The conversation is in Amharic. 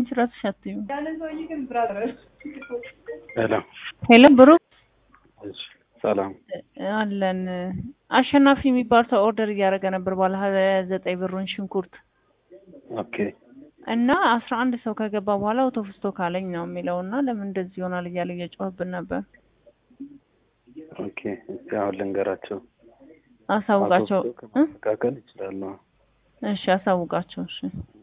አንቺ ራስሽ አትይም። ሄሎ ሄሎ ብሩክ እሺ፣ ሰላም አለን። አሸናፊ የሚባል ሰው ኦርደር እያደረገ ነበር ባለ ሀያ ዘጠኝ ብሩን ሽንኩርት ኦኬ እና አስራ አንድ ሰው ከገባ በኋላ አውቶ ስቶክ አለኝ ነው የሚለው እና ለምን እንደዚህ ይሆናል እያለ እየጮህብን ነበር። ኦኬ። እስቲ አሁን ልንገራቸው። አሳውቃቸው አቶ ብሎ ከማስተካከል ይችላሉ። እሺ፣ አሳውቃቸው እሺ።